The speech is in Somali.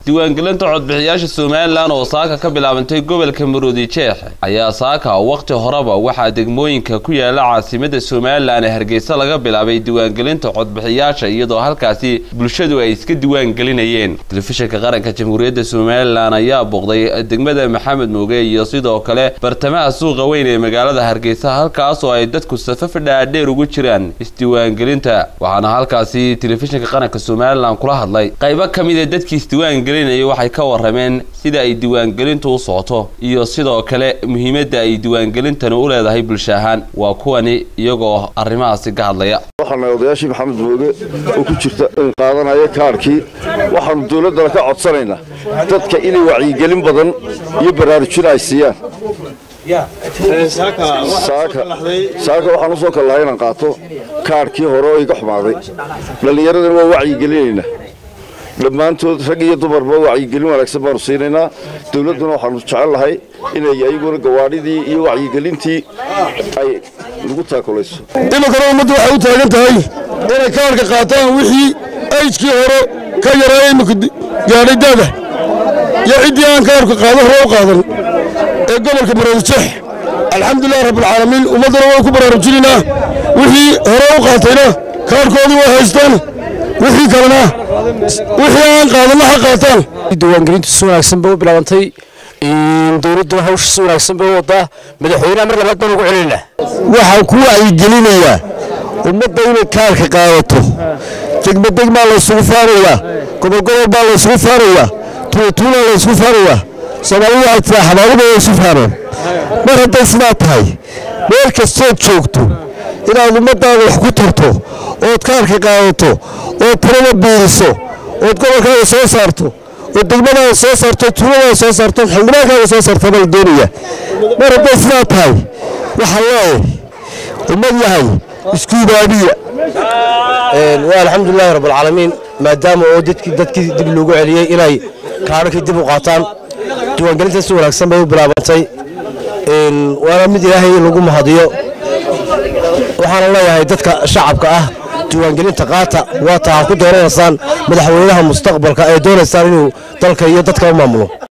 diiwaangelinta codbixiyaasha somalilan oo saaka ka bilaabantay gobolka maroodi jeex ayaa saaka waqti horeba waxaa degmooyinka ku yaala caasimada somalilan ee hargeysa laga bilaabay diiwaangelinta codbixiyaasha iyadoo halkaasi bulshadu ay iska diiwaangelinayeen telefishinka qaranka jamhuuriyadda somalilan ayaa booqday degmada maxamed mooge iyo sidoo kale bartamaha suuqa weyn ee magaalada hargeysa halkaas oo ay dadku safaf dhaadheer ugu jiraan isdiiwaangelinta waxaana halkaasi telefishinka qaranka somalilan kula hadlay qaybo ka mid a dadkii isdiiwaangelinaya waxay ka warameen sida ay diiwaangelintu u socoto iyo sidoo kale muhiimadda ay diiwaangelintani u leedahay bulsho ahaan waa kuwani iyagoo arrimahaasi ka hadlaya waxaana odayaashii maxamed mooge oo ku jirta qaadanaya kaarhkii waxaanu dowladdana ka codsanaynaa dadka inay wacyigelin badan iyo baraarujin ay siiyaan saaka waxaan usoo kallahay inaan qaato kaarhkii hore oo iga xumaaday dhallinyaradana waa wacyigelinaynaa dhammaantood rag iyo dumarba wacyigelin wanaagsan baanu siinaynaa dowladduna waxaanu jecel lahay inay ayaguna gawaadhidii iyo wacyigelintii ay nagu taakulayso iminkana ummaddu waxay u taagan tahay inay kaarka qaataan wixii ayjkii hore ka yaraa iminka gaadhay daada iyo ciddii aan kaarka qaado hore u qaadan ee gobolka maroodijeex alxamdulilah rabbilcaalamiin ummaddana way ku baraarujinaynaa wixii hore u qaatayna kaarkoodii way haystaan wixii kalena wixii aan qaadanna ha qaataan diiwaangelintu si wanaagsan bay u bilaabantay dowladduna hawsha si wanaagsan bay u wadaa madaxweynaha mar labaad baan ugu celinayna waxaan ku wacyigelinayaa ummadda inay kaarka qaadato degmo degmaa laysugu faarayaa gobolgobol baa laysugu faarayaa tuulatuulaa laysugu faarayaa soomaalidu waxay tiraa xabaabuda way isu faareen mar hadday sidaa tahay meel kastood joogto inaad ummaddaada wax ku tarto ood kaarka qaadato ood tirada biiriso ood gobolkaaga soo saarto ood degmadaada soo saarto tuuladaada soo saarto xildhibaankaaga soo saarta baa la doonaya mar hadday sidaa tahay waxaa leeyahay ummad yahay isku ibaabiya waa alxamdulilahi rabbilcaalamiin maadaama oo dadkii dadkii dib loogu celiyey inay kaadhakii dib u qaataan diiwaangelinta si wanaagsan bay u bilaabantay waana mid ilaahay lagu mahadiyo waxaana leeyahay dadka shacabka ah diiwaangelinta qaata waa taa ku dooranaysaan madaxweynaha mustaqbalka ee doonaysaan inuu dalka iyo dadka u maamulo